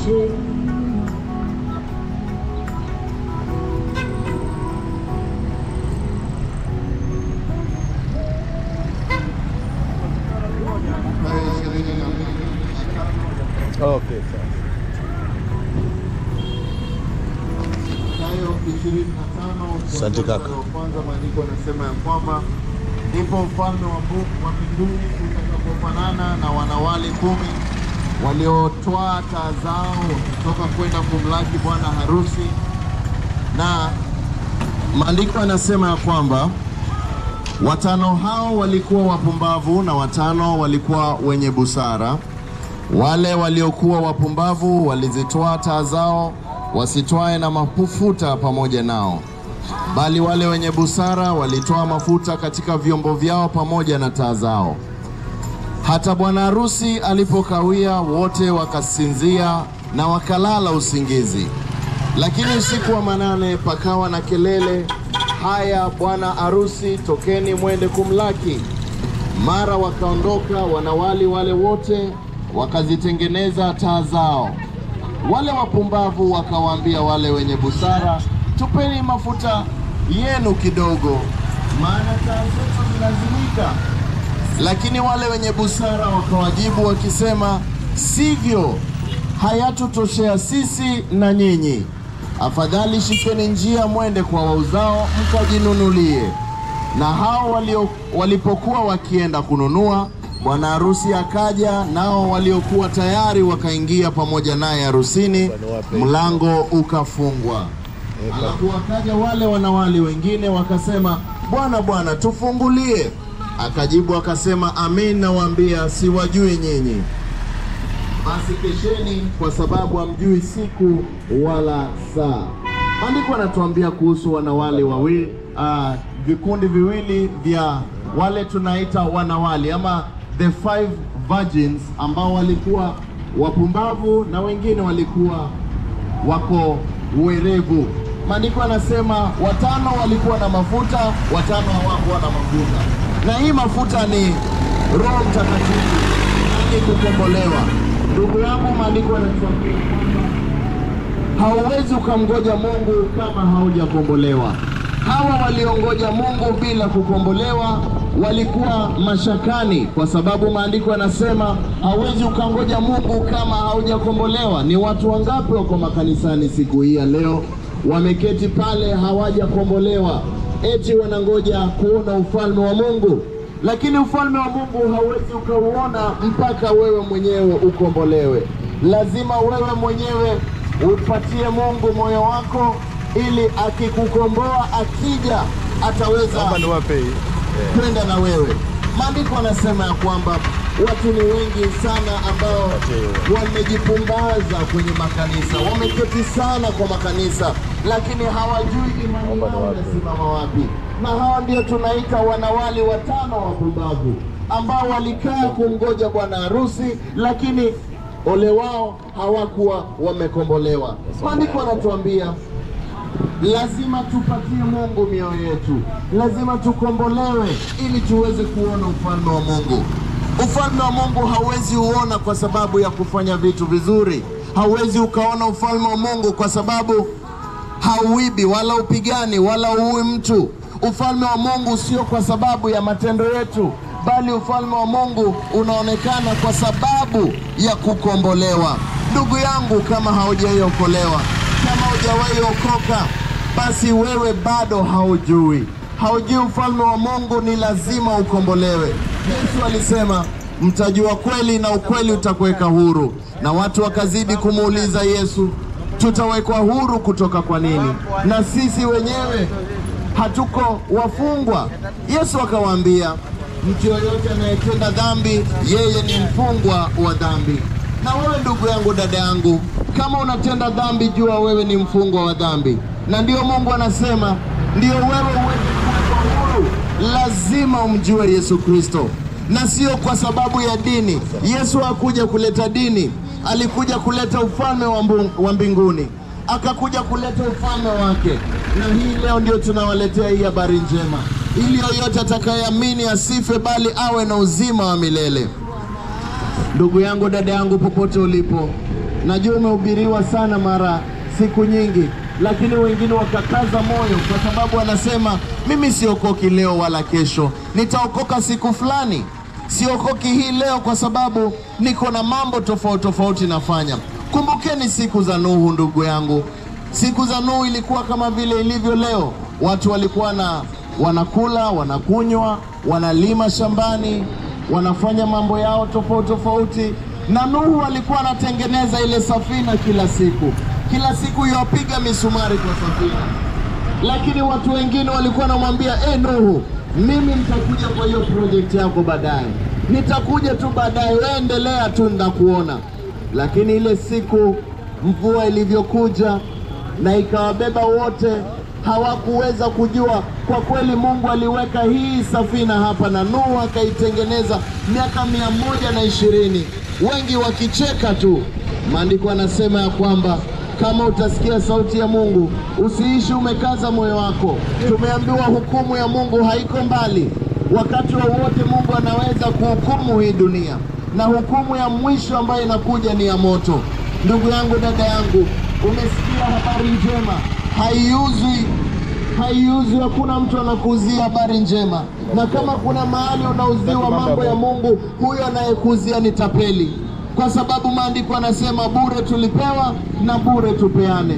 tarehe ishirini na mbili Okay, sawa. Mathayo ishirini na tano Asante kaka. mstari wa kwanza maandiko yanasema ya kwamba ndipo ufalme wa Mungu wa mbinguni utakapofanana na wanawali kumi waliotwaa taa zao wakitoka kwenda kumlaki bwana harusi. Na maandiko yanasema ya kwamba watano hao walikuwa wapumbavu na watano walikuwa wenye busara. Wale waliokuwa wapumbavu walizitoa taa zao, wasitwae na mafuta pamoja nao, bali wale wenye busara walitoa mafuta katika vyombo vyao pamoja na taa zao. Hata bwana harusi alipokawia, wote wakasinzia na wakalala usingizi. Lakini usiku wa manane pakawa na kelele, haya, bwana harusi, tokeni mwende kumlaki. Mara wakaondoka wanawali wale wote, wakazitengeneza taa zao. Wale wapumbavu wakawaambia wale wenye busara, tupeni mafuta yenu kidogo, maana taa zetu zinazimika. Lakini wale wenye busara wakawajibu wakisema, sivyo, hayatutoshea sisi na nyinyi. Afadhali shikeni njia mwende kwa wauzao mkajinunulie. Na hao walio, walipokuwa wakienda kununua, bwana harusi akaja, nao waliokuwa tayari wakaingia pamoja naye harusini, mlango ukafungwa. Alafu wakaja wale wanawali wengine wakasema, Bwana, Bwana, tufungulie. Akajibu akasema, amin nawaambia, siwajui nyinyi. Basi kesheni, kwa sababu hamjui siku wala saa. Maandiko anatuambia kuhusu wanawali wawili, uh, vikundi viwili vya wale tunaita wanawali ama the five virgins ambao walikuwa wapumbavu na wengine walikuwa wako werevu. Maandiko yanasema watano walikuwa na mafuta, watano hawakuwa na mafuta, na hii mafuta ni Roho Mtakatifu, yani kukombolewa. Ndugu yangu, maandiko yanatuambia kwamba hauwezi ukamgoja Mungu kama haujakombolewa. Hawa waliongoja Mungu bila kukombolewa walikuwa mashakani, kwa sababu maandiko yanasema hauwezi ukangoja Mungu kama haujakombolewa. Ni watu wangapi wako makanisani siku hii ya leo wameketi pale hawajakombolewa, eti wanangoja kuona ufalme wa Mungu, lakini ufalme wa Mungu hauwezi ukauona mpaka wewe mwenyewe ukombolewe. Lazima wewe mwenyewe upatie Mungu moyo wako, ili akikukomboa, akija ataweza Naomba niwape hii. kwenda na wewe. Maandiko anasema ya kwamba watu ni wengi sana ambao wamejipumbaza kwenye makanisa, wameketi sana kwa makanisa, lakini hawajui imani yao inasimama wapi. Na hawa ndio tunaita wanawali watano wapumbavu ambao walikaa kumgoja bwana harusi, lakini ole wao hawakuwa wamekombolewa. Maandiko anatuambia lazima tupatie Mungu mioyo yetu, lazima tukombolewe ili tuweze kuona ufalme wa Mungu. Ufalme wa Mungu hauwezi uona kwa sababu ya kufanya vitu vizuri. Hauwezi ukaona ufalme wa Mungu kwa sababu hauibi wala upigani wala uui mtu. Ufalme wa Mungu sio kwa sababu ya matendo yetu, bali ufalme wa Mungu unaonekana kwa sababu ya kukombolewa. Ndugu yangu, kama haujaiokolewa, kama hujawahi okoka, basi wewe bado haujui, haujui ufalme wa Mungu. Ni lazima ukombolewe. Yesu alisema mtajua kweli na ukweli utakuweka huru, na watu wakazidi kumuuliza Yesu, tutawekwa huru kutoka kwa nini? Na sisi wenyewe hatuko wafungwa. Yesu akawaambia, mtu yoyote anayetenda dhambi, yeye ni mfungwa wa dhambi. Na wewe ndugu yangu, dada yangu, kama unatenda dhambi, jua wewe ni mfungwa wa dhambi, na ndio Mungu anasema, ndio wewe uweze kuwekwa huru, lazima umjue Yesu Kristo, na sio kwa sababu ya dini. Yesu hakuja kuleta dini, alikuja kuleta ufalme wa mbu- wa mbinguni, akakuja kuleta ufalme wake. Na hii leo ndio tunawaletea hii habari njema, ili yoyote atakayeamini asife, bali awe na uzima wa milele. Ndugu yangu, dada yangu, popote ulipo, Najua umehubiriwa sana mara siku nyingi, lakini wengine wakakaza moyo, kwa sababu wanasema mimi siokoki leo wala kesho, nitaokoka siku fulani. Siokoki hii leo kwa sababu niko na mambo tofauti tofauti nafanya. Kumbukeni siku za Nuhu, ndugu yangu. Siku za Nuhu ilikuwa kama vile ilivyo leo. Watu walikuwa na wanakula, wanakunywa, wanalima shambani, wanafanya mambo yao tofauti tofauti, na Nuhu alikuwa anatengeneza ile safina kila siku, kila siku yapiga misumari kwa safina. Lakini watu wengine walikuwa wanamwambia e, Nuhu, mimi nitakuja kwa hiyo project yako baadaye, nitakuja tu baadaye, wewe endelea tu, nitakuona. Lakini ile siku mvua ilivyokuja na ikawabeba wote, hawakuweza kujua kwa kweli Mungu aliweka hii safina hapa na Nuhu akaitengeneza miaka mia moja na ishirini, wengi wakicheka tu. Maandiko anasema ya kwamba kama utasikia sauti ya Mungu usiishi umekaza moyo wako. Tumeambiwa hukumu ya Mungu haiko mbali, wakati wowote wa Mungu anaweza kuhukumu hii dunia, na hukumu ya mwisho ambayo inakuja ni ya moto. Ndugu yangu, dada yangu, umesikia habari njema, haiuzwi haiuzwi. Hakuna mtu anakuuzia habari njema, na kama kuna mahali unauziwa mambo ya Mungu, huyo anayekuuzia ni tapeli, kwa sababu maandiko anasema bure tulipewa na bure tupeane.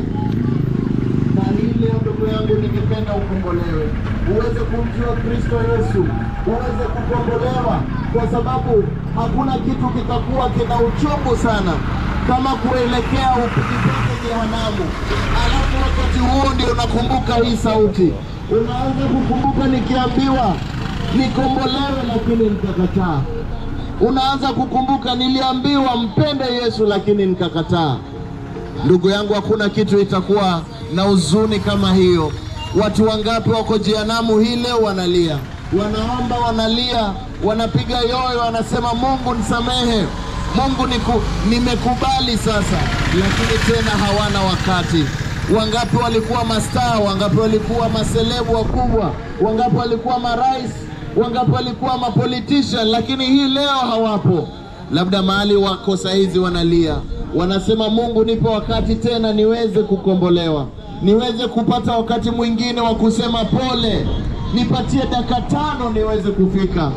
Na hii leo, ndugu yangu, ningependa ukombolewe, uweze kumjua Kristo Yesu, uweze kukombolewa, kwa sababu hakuna kitu kitakuwa kina uchungu sana kama kuelekea upigipige jehanamu, alafu wakati huo ndio unakumbuka hii sauti. Unaanza kukumbuka nikiambiwa nikombolewe, lakini nikakataa. Unaanza kukumbuka niliambiwa mpende Yesu, lakini nikakataa. Ndugu yangu, hakuna kitu itakuwa na huzuni kama hiyo. Watu wangapi wako jehanamu hii leo wanalia, wanaomba, wanalia, wanapiga yoyo, wanasema Mungu nisamehe, Mungu niku, nimekubali sasa, lakini tena hawana wakati. Wangapi walikuwa mastaa, wangapi walikuwa maselebu wakubwa, wangapi walikuwa marais, wangapi walikuwa mapolitician, lakini hii leo hawapo. Labda mahali wako saizi wanalia, wanasema Mungu, nipe wakati tena niweze kukombolewa, niweze kupata wakati mwingine wa kusema pole, nipatie dakika tano niweze kufika.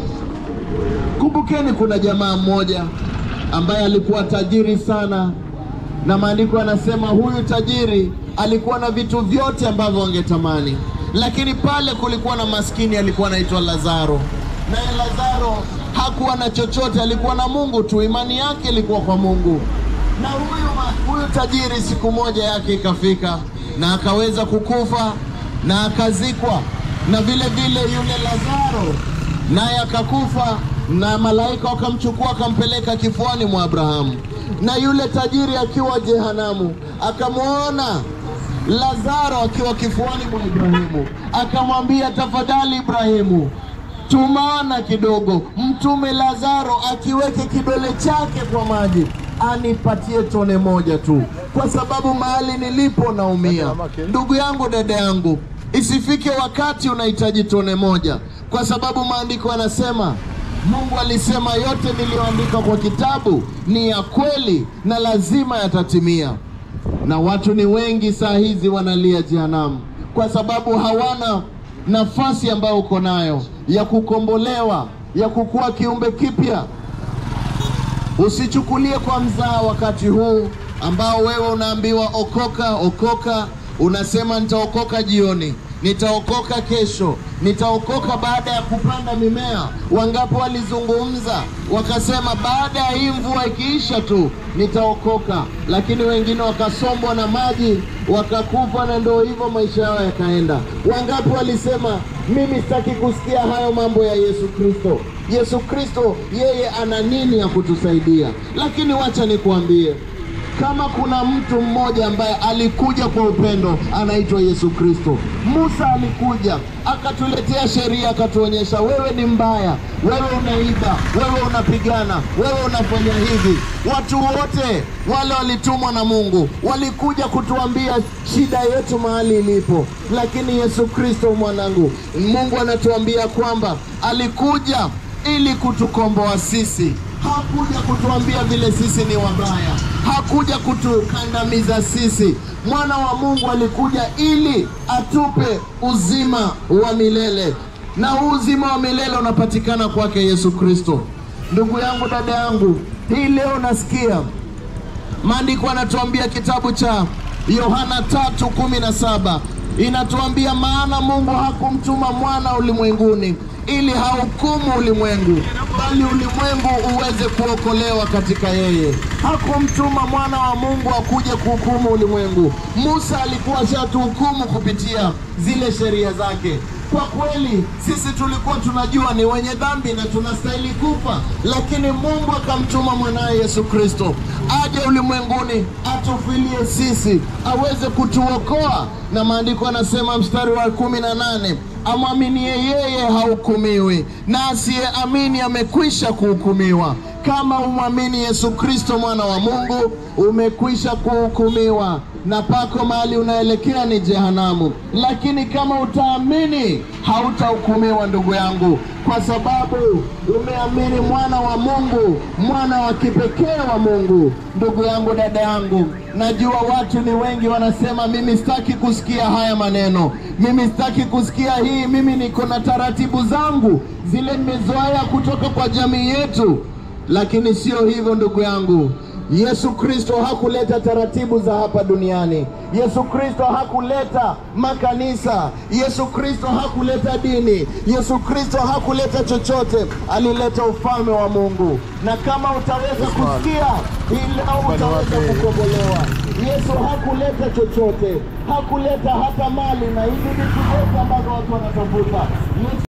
Kumbukeni, kuna jamaa mmoja ambaye alikuwa tajiri sana, na maandiko yanasema huyu tajiri alikuwa na vitu vyote ambavyo wangetamani, lakini pale kulikuwa na maskini alikuwa anaitwa Lazaro, naye Lazaro hakuwa na chochote, alikuwa na Mungu tu, imani yake ilikuwa kwa Mungu. Na huyu, ma- huyu tajiri siku moja yake ikafika na akaweza kukufa na akazikwa, na vile vile yule Lazaro naye akakufa, na malaika wakamchukua wakampeleka kifuani mwa Abrahamu. Na yule tajiri akiwa jehanamu akamwona Lazaro akiwa kifuani mwa Ibrahimu, akamwambia, tafadhali Ibrahimu, tumana kidogo, mtume Lazaro akiweke kidole chake kwa maji anipatie tone moja tu, kwa sababu mahali nilipo naumia. Ndugu yangu, dada yangu, isifike wakati unahitaji tone moja, kwa sababu maandiko yanasema Mungu alisema yote niliyoandika kwa kitabu ni ya kweli na lazima yatatimia. Na watu ni wengi saa hizi wanalia jehanamu kwa sababu hawana nafasi ambayo uko nayo ya kukombolewa, ya kukuwa kiumbe kipya. Usichukulie kwa mzaa wakati huu ambao wewe unaambiwa okoka, okoka. Unasema nitaokoka jioni, nitaokoka kesho, nitaokoka baada ya kupanda mimea. Wangapi walizungumza wakasema, baada ya hii mvua ikiisha tu nitaokoka, lakini wengine wakasombwa na maji wakakufa, na ndio hivyo maisha yao yakaenda. Wangapi walisema, mimi sitaki kusikia hayo mambo ya Yesu Kristo. Yesu Kristo yeye ana nini ya kutusaidia? Lakini wacha nikuambie, kama kuna mtu mmoja ambaye alikuja kwa upendo anaitwa Yesu Kristo. Musa alikuja akatuletea sheria, akatuonyesha wewe ni mbaya, wewe unaiba, wewe unapigana, wewe unafanya hivi. Watu wote wale walitumwa na Mungu walikuja kutuambia shida yetu mahali ilipo, lakini Yesu Kristo mwanangu, Mungu anatuambia kwamba alikuja ili kutukomboa sisi, hakuja kutuambia vile sisi ni wabaya hakuja kutukandamiza sisi. Mwana wa Mungu alikuja ili atupe uzima wa milele, na huu uzima wa milele unapatikana kwake Yesu Kristo. Ndugu yangu, dada yangu, hii leo nasikia maandiko anatuambia kitabu cha Yohana tatu kumi na saba inatuambia maana Mungu hakumtuma mwana ulimwenguni ili hahukumu ulimwengu, bali ulimwengu uweze kuokolewa katika yeye. Hakumtuma mwana wa Mungu akuje kuhukumu ulimwengu. Musa alikuwa ashatuhukumu kupitia zile sheria zake. Kwa kweli sisi tulikuwa tunajua ni wenye dhambi na tunastahili kufa, lakini Mungu akamtuma mwanaye Yesu Kristo aje ulimwenguni atufilie sisi, aweze kutuokoa. Na maandiko anasema mstari wa kumi na nane amwaminie yeye hahukumiwi, na asiyeamini amekwisha kuhukumiwa. Kama umwamini Yesu Kristo mwana wa Mungu, umekwisha kuhukumiwa na pako mahali unaelekea ni jehanamu. Lakini kama utaamini, hautahukumiwa ndugu yangu, kwa sababu umeamini mwana wa Mungu, mwana wa kipekee wa Mungu. Ndugu yangu, dada yangu, najua watu ni wengi wanasema, mimi sitaki kusikia haya maneno, mimi sitaki kusikia hii, mimi niko na taratibu zangu zile nimezoea kutoka kwa jamii yetu. Lakini sio hivyo ndugu yangu. Yesu Kristo hakuleta taratibu za hapa duniani. Yesu Kristo hakuleta makanisa. Yesu Kristo hakuleta dini. Yesu Kristo hakuleta chochote, alileta ufalme wa Mungu. Na kama utaweza kusikia ila utaweza kukombolewa. Yesu hakuleta chochote, hakuleta hata mali na hizi vitu vyote ambavyo watu wanatafuta. Yesu